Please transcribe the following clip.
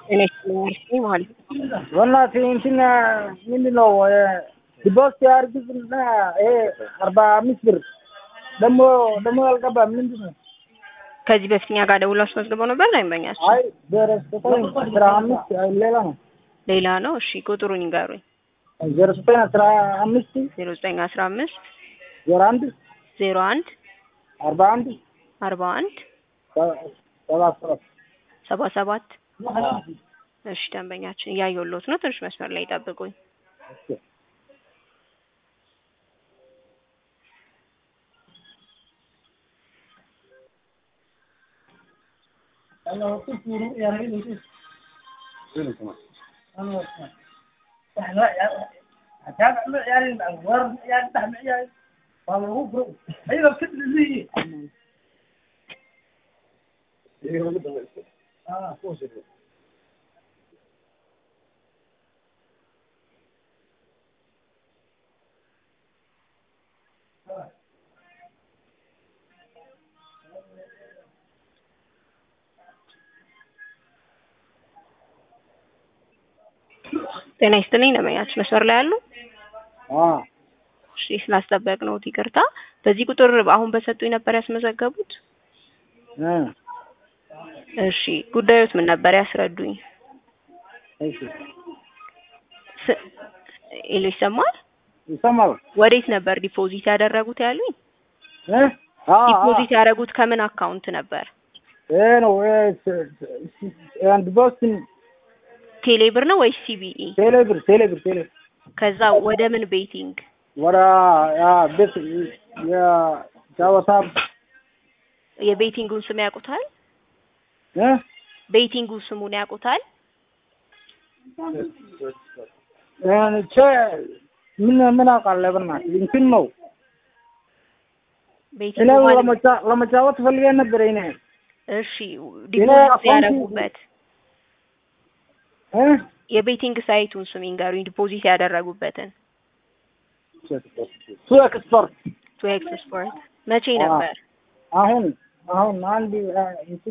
ጤና ይስጥልኝ ማለት ነው። በእናትህ እንትን ምንድን ነው ዲቦስ ያርግዝና ይሄ አርባ አምስት ብር ደግሞ ደግሞ አልገባም። ምንድን ነው? ከዚህ በፊት እኛ ጋር ደውሎ አስመዝግበው ነበር ደንበኛችን። አይ ዘጠኝ አስራ አምስት ሌላ ነው ሌላ ነው። እሺ ቁጥሩን ይንገሩኝ። ዜሮ ዘጠኝ አስራ አምስት ዜሮ ዘጠኝ አስራ አምስት ዜሮ አንድ ዜሮ አንድ አርባ አንድ አርባ አንድ ሰባ ሰባት ሰባ ሰባት እሺ ደንበኛችን እያየሁልዎት ነው። ትንሽ መስመር ላይ ይጠብቁኝ። ጤና ይስጥልኝ ደንበኛችን መስመር ላይ አሉ? እሺ ስላስጠበቅነዎት ይቅርታ። በዚህ ቁጥር አሁን በሰጡኝ ነበር ያስመዘገቡት? እሺ ጉዳዮት ምን ነበር ያስረዱኝ? ስ- ሄሎ ይሰማል? ይሰማል። ወዴት ነበር ዲፖዚት ያደረጉት ያሉኝ? ዲፖዚት ያደረጉት ከምን አካውንት ነበር? ይሄ ነው ዲቦስ ቴሌ ብር ነው ወይስ ሲቢኢ? ቴሌብር ቴሌብር ቴሌብር ከዛ ወደ ምን ቤቲንግ? ወደ ያ ቤት የጫወታ የቤቲንጉን ስም ያውቁታል? እ ቤቲንጉ ስሙን ያውቁታል? ቼ ምን ምን አውቃለሁ በእናትህ እንትን ነው ቤቲንጉ እኔ ማለት ለመጫ- ለመጫወት ፈልጌ ነበር እኔ እሺ ዲፖዚት አካውንቱ- ያደረጉበት እ የቤቲንግ ሳይቱን ስም ይንገሩኝ። ዲፖዚት ያደረጉበትን ቱ ኤክስፐርት ቱ ኤክስ ስፖርት መቼ አዎ። ነበር? አሁን አሁን አንድ አ፣ እንትን